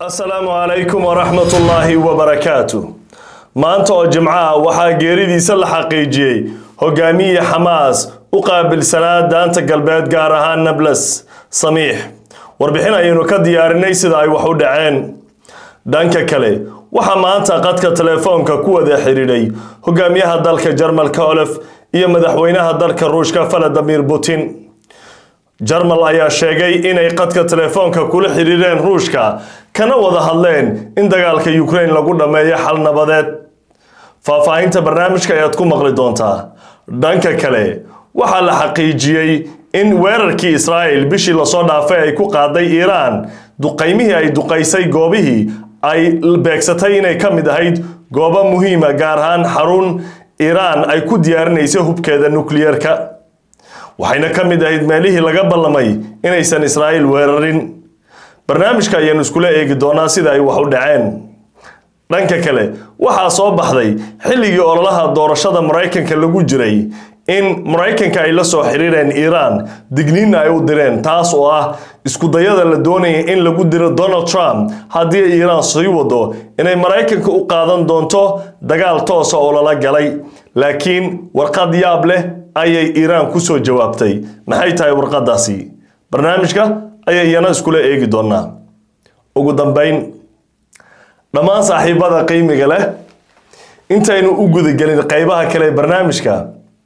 asalaamu calaykum waraxmat ullaahi wabarakaatu maanta oo jimco ah waxaa geeridiisa la xaqiijiyey hogaamiye xamaas u qaabilsanaa daanta galbeed gaar ahaan nables samiix warbixin ayaynu ka diyaarinay sida ay wax u dhaceen dhanka kale waxaa maanta qadka telefoonka ku wada xidhiidhay hogaamiyaha dalka jarmalka olef iyo madaxweynaha dalka ruushka valadimir putin jarmal ayaa sheegay inay qadka telefoonka kula xidhiireen ruushka kana wada hadleen in dagaalka ukraine lagu dhammeeyo xal nabadeed faahfaahinta barnaamijka ayaad ku maqli doontaa dhanka kale waxaa la xaqiijiyey in weerarkii israa'el bishii lasoo dhaafay ay ku qaaday iiraan duqaymihii ay duqaysay goobihii ay beegsatay inay ka mid ahayd goobo muhiima gaar ahaan xarun iiraan ay ku diyaarinaysay hubkeeda nukliyeerka waxayna ka mid ahayd meelihii laga ballamay inaysan israa'iil weerarin barnaamijka ayaanu iskula eegi doonaa sida ay wax u dhaceen dhanka kale waxaa soo baxday xilligii ololaha doorashada maraykanka lagu jiray in maraykanka ay la soo xiriireen iiraan digniinna ay u direen taas oo ah iskudayada la doonaya in lagu diro donald trump haddii iiraan sii wado inay maraykanka u qaadan doonto dagaal toosa oo lala galay laakiin warqad yaab leh ayay iiraan kusoo jawaabtay maxay tahay warqadaasi barnaamijka ayay iyana iskula eegi doonaa ugu dambeyn dhammaan saaxiibada qiimiga leh intaynu u gudagelin qeybaha kale ee barnaamijka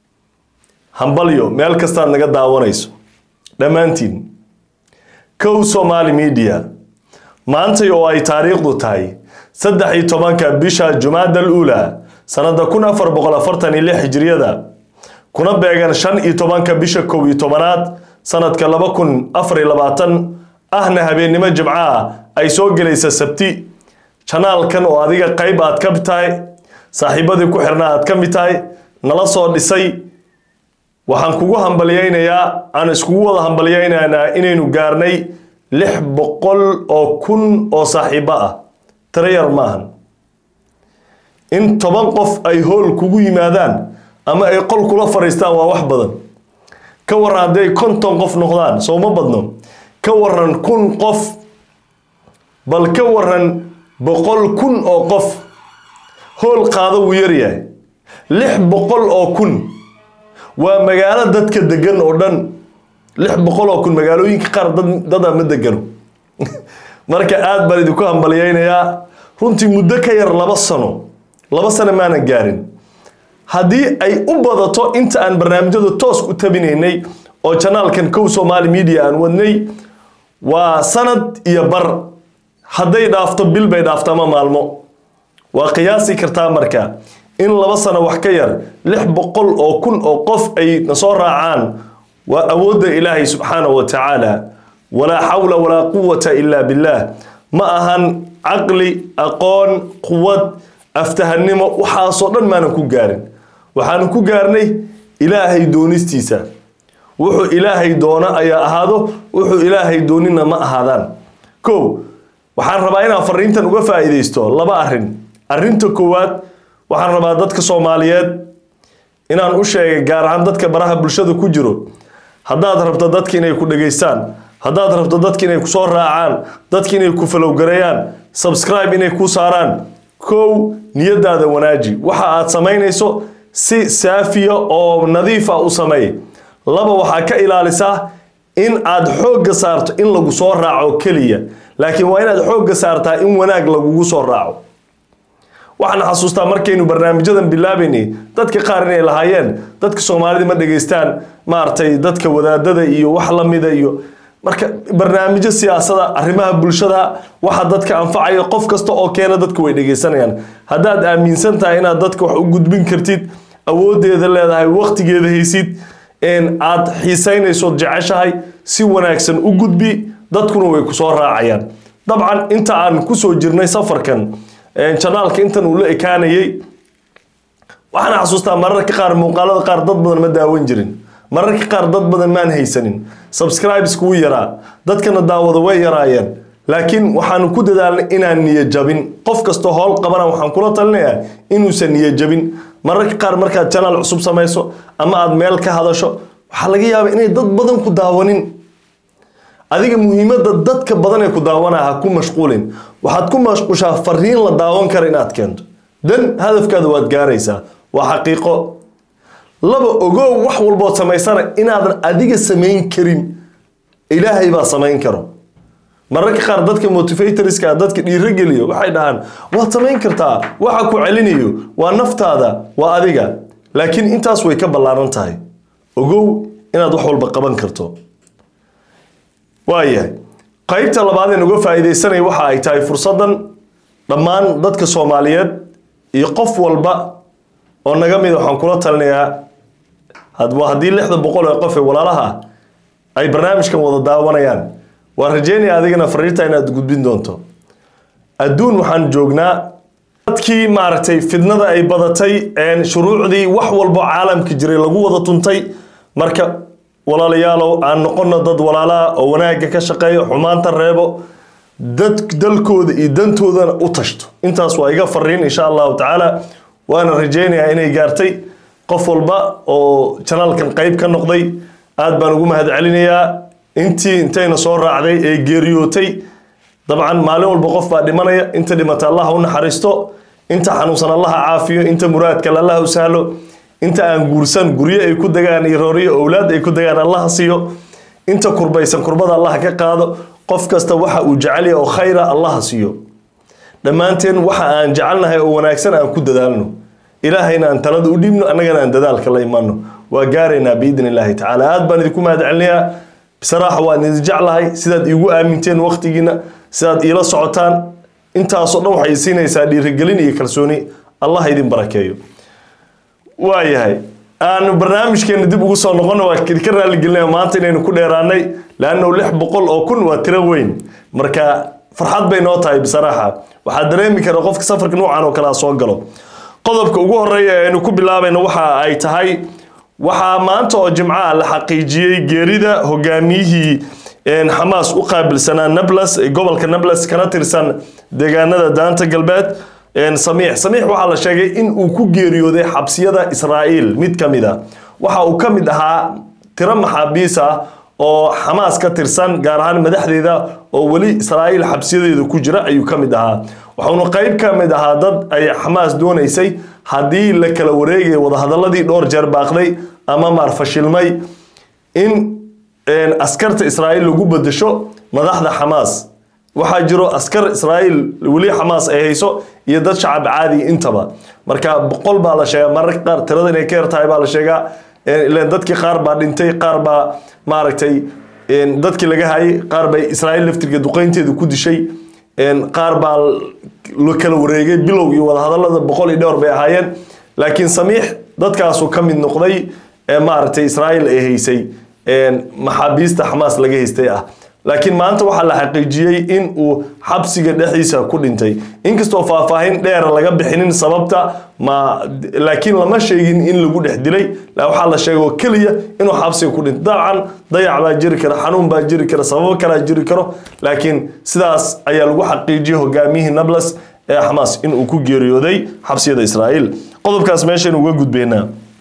hambalyo meel kastaad naga daawanayso dhammaantiin kow somaali media maantay oo ay taariikhdu tahay saddex iyo tobanka bisha jumaada al uula sanada kun afar boqol afartan iyo lix hijriyada kuna beegan shan iyo tobanka bisha kow iyo tobanaad sanadka laba kun afar iyo labaatan ahna habeennimo jimcaha ay soo gelaysa sabti janaalkan oo adiga qeyb aad ka mid tahay saaxiibadii ku xirna aad ka mid tahay nala soo dhisay waxaan kugu hambalyaynayaa aan iskugu wada hambalyaynaynaa inaynu gaarnay lix boqol oo kun oo saaxiibo ah tirayar maahan in toban qof ay hool kugu yimaadaan ama ay qol kula fadhiistaan waa wax badan ka waran hadday konton qof noqdaan soo ma badno ka waran kun qof bal ka waran boqol kun oo qof hool qaado wuu yaryahay lix boqol oo kun waa magaalo dadka degan oo dhan lix boqol oo kun magaalooyinka qaar dada ma degano marka aad baan idinku hambalyaynayaa runtii muddo ka yar laba sano laba sano maanan gaarin haddii ay u badato inta aan barnaamijyada toos u tabinaynay oo janaalkan kow somaali media aan wadnay waa sanad iyo bar hadday dhaafto bil bay dhaafto ama maalmo waa qiyaasi kartaa marka in laba sano wax ka yar lix boqol oo kun oo qof ay nasoo raacaan waa awoodda ilaahay subxaanahu wa tacaala walaa xawla walaa quwata ila billaah ma ahan caqli aqoon quwad aftahannimo waxaasoo dhan maanan ku gaarin waxaanu ku gaarnay ilaahay doonistiisa wuxuu ilaahay doono ayaa ahaado wuxuu ilaahay doonina ma ahaadaan kow waxaan rabaa inaan fariintan uga faa'iidaysto laba arrin arrinta koowaad waxaan rabaa dadka soomaaliyeed inaan u sheegay gaar ahaan dadka baraha bulshada ku jiro haddaad rabto dadka inay ku dhegaystaan haddaad rabto dadka inay kusoo raacaan dadka inay ku falowgareeyaan subscribe inay ku saaraan kow niyadaada wanaaji waxa aad samaynayso si saafiya oo nadiifa u sameey laba waxaa ka ilaalisaa in aad xoogga saarto in lagu soo raaco keliya laakiin waa inaad xoogga saartaa in wanaag lagugu soo raaco waxaan xasuustaa markaynu barnaamijyadan bilaabaynay dadka qaar inay lahaayeen dadka soomaalida ma dhegaystaan maaragtay dadka wadaadada iyo wax lamida iyo marka barnaamijyo siyaasada arrimaha bulshada waxa dadka anfacaya qof kasta oo keena dadka way dhegaysanayaan haddaad aaminsan tahay inaad dadka wax u gudbin kartid awoodeeda leedahay waqtigeeda haysid aad xiisaynaysood jeceshahay si wanaagsan u gudbi dadkuna way kusoo raacayaan dabcan inta aan kusoo jirnay safarkan janaalka intan uu la ekaanayay waxaan xasuustaa mararka qaar muuqaalada qaar dad badan ma daawan jirin mararka qaar dad badan maan haysanin subscribes kugu yaraa dadkana daawada way yaraayeen laakiin waxaanu ku dadaalnay inaan niyo jabin qof kastoo howl qabana waxaan kula talinayaa inuusan niyo jabin mararka qaar markaad janaal cusub samayso ama aad meel ka hadasho waxaa laga yaabaa inay dad badan ku daawanin adiga muhiimadda dadka badan ee ku daawanaya ha ku mashquulin waxaad ku mashquushaa fariin la daawan kara inaad keento dan hadafkaada waad gaaraysaa waa xaqiiqo laba ogow wax walbood samaysana inaadan adiga samayn karin ilaahay baa samayn karo mararka qaar dadka motivatorska dadka dhiirogeliyo waxay dhahaan waad samayn kartaa waxa ku celinayo waa naftaada waa adiga laakiin intaas way ka ballaaran tahay ogow inaad wax walba qaban karto waayahay qaybta labaad ee uga faa'iidaysanaya waxa ay tahay fursaddan dhammaan dadka soomaaliyeed iyo qof walba oo naga mida waxaan kula talinayaa haddii lixda boqol ee qof ee walaalaha ah ay barnaamijkan wada daawanayaan waan rajeynaya adigana fariinta inaad gudbin doonto adduun waxaan joognaa dadkii maaragtay fidnada ay badatay shuruucdii wax walbo caalamka jiray lagu wada tuntay marka walaalayaalow aan noqono dad walaalaha oo wanaagga ka shaqeeyo xumaanta reebo dad dalkooda iyo dantoodana u tashto intaas waa iga fariin insha allahu tacaala waana rajeynayaa inay gaartay qof walba oo janaalkan qayb ka noqday aad baan ugu mahad celinayaa intii intayna soo raacday ee geeriyootay dabcan maalin walba qof baa dhimanaya inta dhimata allah u naxariisto inta xanuunsan allaha caafiyo inta muraadkale allah u sahlo inta aan guursan guryo ay ku degaan iyo rooriyo owlaad ay ku degaan allaha siiyo inta kurbaysan kurbada allah ka qaado qof kasta waxa uu jecelya oo khayra allaha siiyo dhammaanteen waxa aan jecelnahay oo wanaagsan aan ku dadaalno ilaahayna aan talada u dhiibno annagana aan dadaalka la imaano waa gaaraynaa biidni illaahi tacaala aad baan idinku mahad celinayaa bisaraaxa waan idin jeclahay sidaad iigu aaminteen waqtigiina sidaad iila socotaan intaasoo dhan waxay siinaysaa dhiirigelin iyo kalsooni allah idin barakeeyo waayahay aanu barnaamijkeena dib ugu soo noqono waa idinka raaligelinaya maanta inaynu ku dheeraanay laanno lix boqol oo kun waa tiro weyn marka farxad bay noo tahay bisaraaxa waxaa dareemi kara qofka safarka noocan oo kale soo galo qodobka ugu horeeya ee aynu ku bilaabayno waxa ay tahay waxaa maanta oo jimcaha la xaqiijiyey geerida hogaamiyihii xamaas u qaabilsanaa nablus gobolka nablus kana tirsan deegaanada daanta galbeed samiix samiix waxaa la sheegay in uu ku geeriyooday xabsiyada israa'iil mid ka mid a waxa uu ka mid ahaa tiro maxaabiis ah oo xamaas ka tirsan gaar ahaan madaxdeeda oo weli israa'iil xabsiyadeeda ku jira ayuu ka mid ahaa waxauna qayb ka mid ahaa dad ay xamaas doonaysay haddii la kala wareegaya wadahadaladii dhowr jeer baaqday ama maar fashilmay in askarta israa'iil lagu bedesho madaxda xamaas waxaa jiro askar israa'iil weli xamaas ay hayso iyo dad shacab caadi intaba marka boqol baa la sheegaa mararka qaar tirada inay ka yar tahay baa la sheegaa ileen dadkii qaar baa dhintay qaar baa maaragtay dadkii laga hayay qaar bay israa'iil laftirka duqeynteeda ku dishay qaar baa la kala wareegay bilow iyo wadahadalada boqol iyo dhowr bay ahaayeen laakiin samiix dadkaasuu ka mid noqday ee maaragtay israa'iil ay haysay maxaabiista xamaas laga haystay ah laakiin maanta waxaa la xaqiijiyey in uu xabsiga dhexdiisa ku dhintay inkastoo faahfaahin dheera laga bixinin sababta ma laakiin lama sheegin in lagu dhex dilay waxaa la sheegay oo keliya inuu xabsiga ku dhintay dabcan dayac baa jiri kara xanuun baa jiri kara sababo kalaa jiri karo laakiin sidaas ayaa lagu xaqiijiyey hogaamiyihii nablus ee xamaas in uu ku geeriyooday xabsiyada israa'iil qodobkaas meeshaynu uga gudbaynaa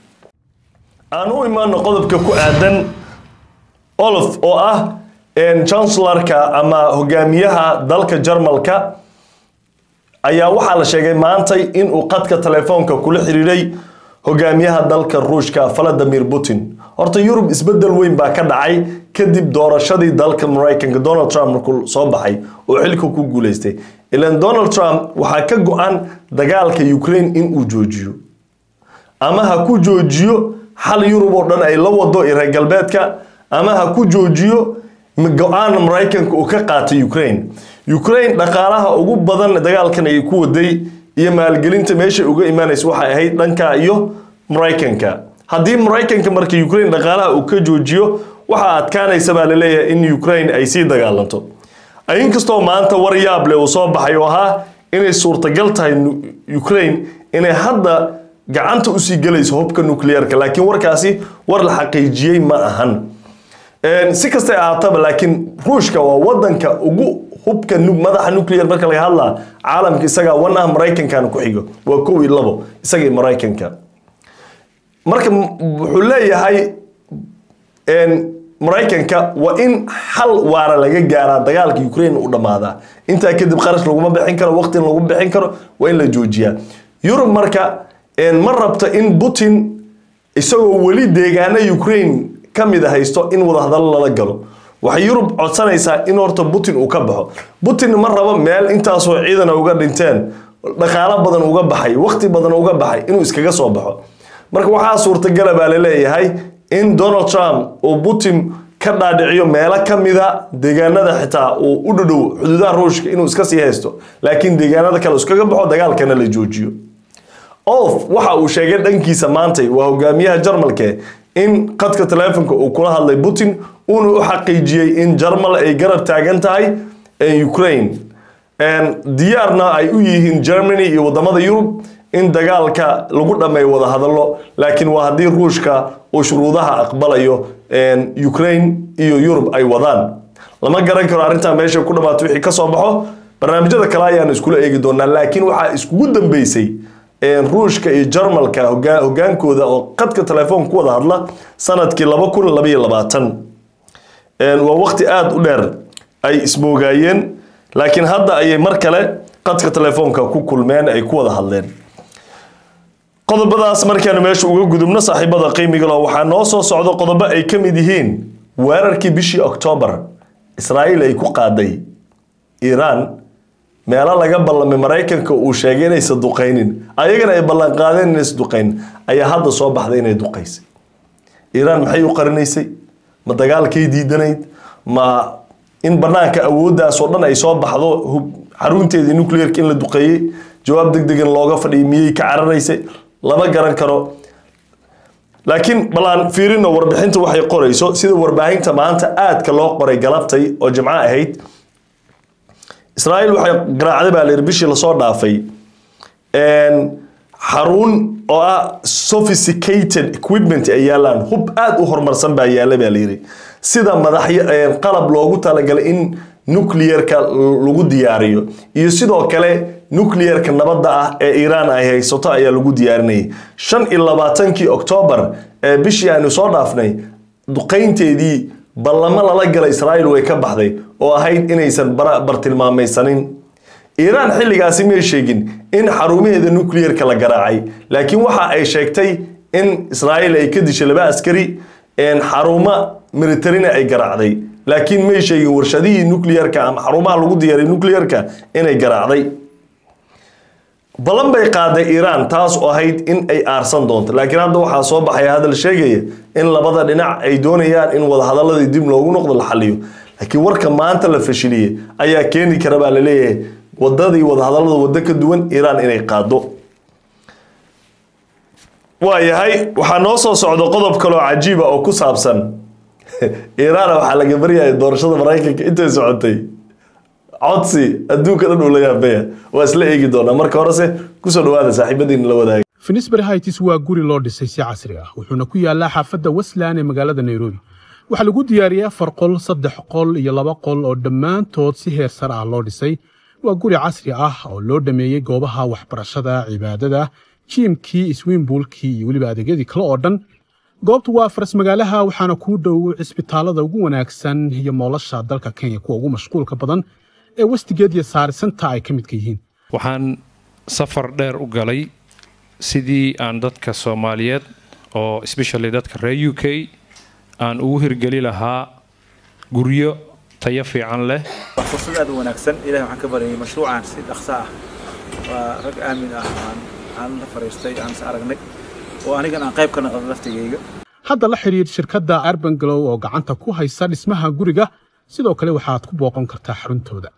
aan u imaano qodobka ku aadan olof oo ah chancellarka ama hogaamiyaha dalka jarmalka ayaa waxaa la sheegay maantay inuu qadka telefoonka kula xiriiray hogaamiyaha dalka ruushka valadimir putin horta yurub isbedel weyn baa ka dhacay kadib doorashadii dalka maraykanka donald trump markuu soo baxay oo xilka ku guuleystay ilan donald trump waxaa ka go-an dagaalka ukraine inuu joojiyo ama ha ku joojiyo xal yurub oo dhan ay la wado iyo reer galbeedka ama ha ku joojiyo go-aan maraykanka uu ka qaatay ukraine ukraine dhaqaalaha ugu badan dagaalkan ay ku waday iyo maalgelinta meesha uga imaanaysa waxay ahayd dhanka iyo maraykanka haddii maraykanka marka ukraine dhaqaalaha uu ka joojiyo waxaa adkaanaysa baa laleeyahay in ukraine ay sii dagaalanto inkastoo maanta war yaable uu soo baxay oo ahaa inay suurtagal tahay ukraine inay hadda gacanta usii gelayso hubka nuclearka laakiin warkaasi war la xaqiijiyey ma ahan si kastay ahaataba laakiin ruushka waa wadanka ugu hubka madaxa nuclear marka laga hadlaa caalamka isagaa wan ah maraykankana ku xigo waa kow iyo labo isagii maraykanka marka wuxuu leeyahay maraykanka waa in hal waara laga gaaraa dagaalka ukraine u dhammaadaa intaa kadib qarash laguma bixin karo waqtin lagu bixin karo waa in la joojiyaa yurub marka ma rabto in putin isagoo weli deegaana ukraine ka mid a haysto in wadahadallo lala galo waxay yurub codsanaysaa in horta putin uu ka baxo putin ma rabo meel intaasoo ciidana uga dhinteen dhaqaalo badan uga baxay waqti badan uga baxay inuu iskaga soo baxo marka waxaa suurtagala baa laleeyahay in donald trump uu putin ka dhaadhiciyo meelo ka mida deegaanada xitaa uu u dhudhow xuduudaha ruushka inuu iska sii haysto laakiin deegaanada kale iskaga baxo dagaalkana la joojiyo olf waxa uu sheegay dhankiisa maantay waa hogaamiyaha jarmalke in qadka taleefonka uu kula hadlay putin uuna u xaqiijiyey in jarmal ay garab taagan tahay ukraine diyaarna ay u yihiin germany iyo wadamada yurub in dagaalka lagu dhammeeyo wada hadallo laakiin waa haddii ruushka uu shuruudaha aqbalayo ukraine iyo yurub ay wadaan lama garan karo arrintaa meesha ku dhammaato wixii ka soo baxo barnaamijyada kale ayaan iskula eegi doonaa laakiin waxaa iskugu dambeysay ruushka iyo jarmalka hogaankooda oo qadka telefoon ku wada hadla sanadkii laba kun labaiyo labaatan waa waqti aada u dheer ay ismoogaayeen laakiin hadda ayay mar kale qadka telefoonka ku kulmeen ay ku wada hadleen qodobadaas markaanu meesha uga gudubno saaxiibada qiimiga lo waxaa noo soo socdo qodobo ay ka mid yihiin weerarkii bishii oktoobar israa'iil ay ku qaaday iiraan meelo laga ballamay maraykanka uu sheegay inaysa duqaynin ayagana ay ballanqaadeen inaysa duqaynin ayaa hadda soo baxday inay duqaysay iiraan maxay u qarinaysay ma dagaalkay diidanayd ma in banaanka awooddaas oo dhan ay soo baxdo xarunteedii nuclearka in la duqeeyey jawaab deg degan looga fadhiyay miyay ka cararaysay lama garan karo laakiin balaan fiirino warbixinta waxay qorayso sida warbaahinta maanta aadka loo qoray galabtay oo jimco ahayd israa'iil waxay garaacday baa layidhi bishii lasoo dhaafay xarun oo ah sophisticated equipment ay yaalaan hub aada u horumarsan baa yaalla baa layidhi sida madaxyo qalab loogu talagalay in nuclearka lagu diyaariyo iyo sidoo kale nuclearka nabadda ah ee iiraan ay haysato ayaa lagu diyaarinayay shan iyo labaatankii oktoobar ee bishii aanu soo dhaafnay duqaynteedii ballamo lala gala israa'iil way ka baxday oo ahayd inaysan bartilmaamaysanin iiraan xilligaasi may sheegin in xarumaheeda nuclearka la garaacay laakiin waxa ay sheegtay in israa'iil ay ka dishay laba askari xarumo militarina ay garaacday laakiin may sheegin warshadihii nuclearka ama xarumaha lagu diyaaray nuclearka inay garaacday ballan bay qaaday iiraan taas oo ahayd in ay aarsan doonto laakiin hadda waxaa soo baxaya hadal sheegaya in labada dhinac ay doonayaan in wadahadaladii dib loogu noqdo la xaliyo laakiin warka maanta la fashiliyey ayaa keeni kara baa laleeyahay wadadii wadahadalada waddo ka duwan iiraan inay qaado waayahay waxaa noo soo socdo qodob kaloo cajiiba oo ku saabsan iiraan waxaa laga baryaya doorashada maraykanka intay socotay codsi adduunka dhan uu la yaabaya waa isla eegi doonaa marka horese kusoo dhawaada saaxiibadiina la wadaaga finisbury hights waa guri loo dhisay si casri ah wuxuuna ku yaalaa xaafadda westland ee magaalada nairobi waxaa lagu diyaariyey afar qol saddex qol iyo laba qol oo dhammaantood si heer sare ah loo dhisay waa guri casri ah oo loo dhameeyey goobaha waxbarashada cibaadada jiimkii iswiimbuulkii iyo weliba adeegyadii kale oo dhan goobtu waa faras magaalaha waxaana kuu dhow cisbitaalada ugu wanaagsan iyo moolasha dalka kenya kuwa ugu mashquulka badan ee westigeed iyo saarisanta ay ka midka yihiin waxaan safar dheer u galay sidii aan dadka soomaaliyeed oo especially dadka reer u k aan ugu hirgeli lahaa guryo tayo fiican leh waa fursad aad u wanaagsan ilahay waxaan ka baryay mashruucan si dhaqso ah waa rag aamin ah aan aan la fariistay aan is aragnay oo anigan aan qayb ka noqdo laftigayga hadda la xidhiidh shirkadda arban glow oo gacanta ku haysa dhismaha guriga sidoo kale waxaad ku booqan kartaa xaruntooda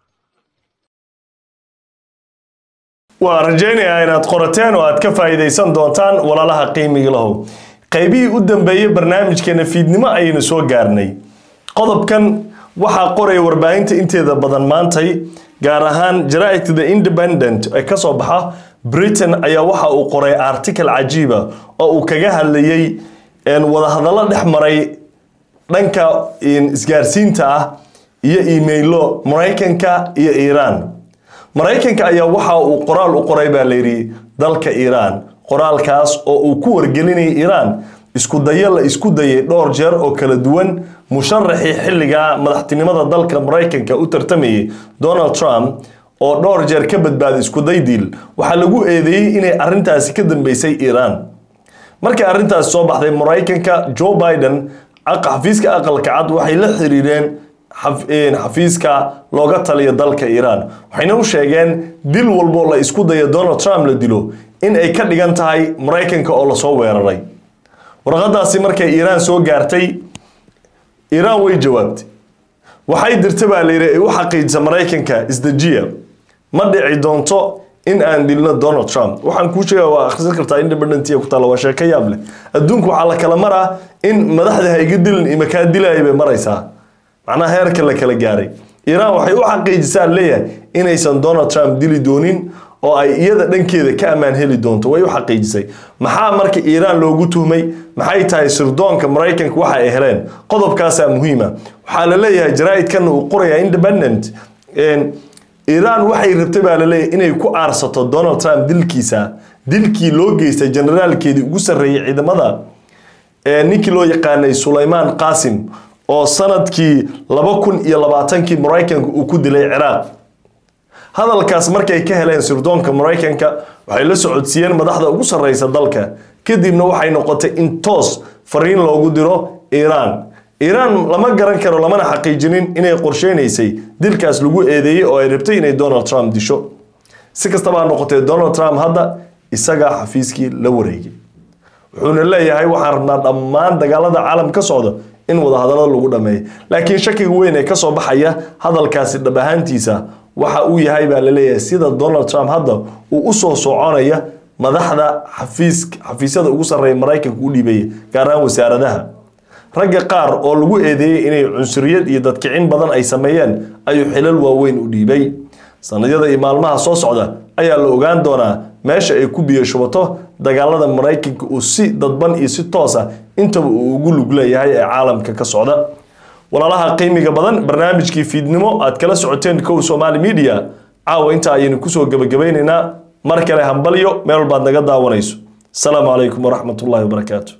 waa rajaynayaa inaad qorateen oo aad ka faa'iidaysan doontaan walaalaha qiimiga lahow qaybihii u dambeeyey barnaamijkeena fiidnimo ayaynu soo gaarnay qodobkan waxaa qoraya warbaahinta inteeda badan maantay gaar ahaan jara'idka the independent ee ka soo baxa britain ayaa waxa uu qoray article cajiiba oo uu kaga hadlayey wadahadallo dhex maray dhanka isgaarsiinta ah iyo imailo maraykanka iyo iiraan maraykanka ayaa waxa uu qoraal u qoray baa layidhi dalka iiraan qoraalkaas oo uu ku wargelinayay iiraan isku dayo la isku dayay dhowr jeer oo kala duwan musharaxii xilligaa madaxtinimada dalka maraykanka u tartamayay donald trump oo dhowr jeer ka badbaaday iskuday diil waxaa lagu eedeeyey inay arintaasi ka dambeysay iiraan markii arrintaasi soo baxday maraykanka joe biden xafiiska aqalka cad waxay la xiriireen xafiiska looga taliya dalka iiraan waxayna u sheegeen dil walboo la isku dayo donald trump la dilo in ay ka dhigan tahay maraykanka oo lasoo weeraray warqadaasi markay iiraan soo gaartay iiraan way jawaabtay waxay dirta baa layidhi ay u xaqiijisa maraykanka isdejiya ma dhici doonto in aan dilno donald trump waxaan kuu sheega waa akhrisan kartaa independent ku taalla waa sheeko yaab leh adduunku waxaa la kala maraa in madaxda hayga dilin imakaa dilaya bay maraysaa macnaha heerka la kala gaaray iiraan waxay u xaqiijisaa leeyahay inaysan donald trump dili doonin oo ay iyada dhankeeda ka ammaan heli doonto way u xaqiijisay maxaa marka iiraan loogu tuhmay maxay tahay sirdoonka maraykanka waxa ay heleen qodobkaasaa muhiima waxaa la leeyahay jaraa'idkana uu qoraya independent iiraan waxay rabtay baa laleeyahay inay ku aarsato donald trump dilkiisa dilkii loo geystay generaalkeedii ugu sarreeyay ciidamada ninkii loo yaqaanay sulaymaan qaasim oo sanadkii laba kun iyo labaatankii maraykanka uu ku dilay ciraaq hadalkaas markay ka heleen sirdoonka maraykanka waxay la socodsiiyeen madaxda ugu sarreysa dalka kadibna waxay noqotay in toos fariin loogu diro iiraan iiraan lama garan karo lamana xaqiijinin inay qorsheynaysay dilkaas lagu eedeeyey oo ay rabtay inay donald trump disho si kastaba ha noqotee donald trump hadda isagaa xafiiskii la wareegay wuxuuna leeyahay waxaan rabnaa dhammaan dagaalada caalam ka socda in wadahadalada lagu dhameeyo laakiin shakiga weyn ee kasoo baxaya hadalkaasi dhab ahaantiisa waxa uu yahay baa laleeyahay sida donald trump hadda uu usoo soconaya madaxda xafiis xafiisyada ugu sarreeya maraykanka u dhiibaya gaar ahaan wasaaradaha ragga qaar oo lagu eedeeyey inay cunsuriyad iyo dadkicin badan ay sameeyeen ayuu xilal waaweyn u dhiibay sanadyada iyo maalmaha soo socda ayaa la ogaan doonaa meesha ay ku biyo shubato dagaalada maraykanka uu si dadban iyo si toos ah intaba uu ugu lug leeyahay ee caalamka ka socda walaalaha qiimiga badan barnaamijkii fiidnimo aad kala socoteen kow somaali media caawa inta ayaynu kusoo gebagabaynaynaa mar kale hambalyo meel walbaad naga daawanayso asalaamu calaykum waraxmat ullahi wabarakaatu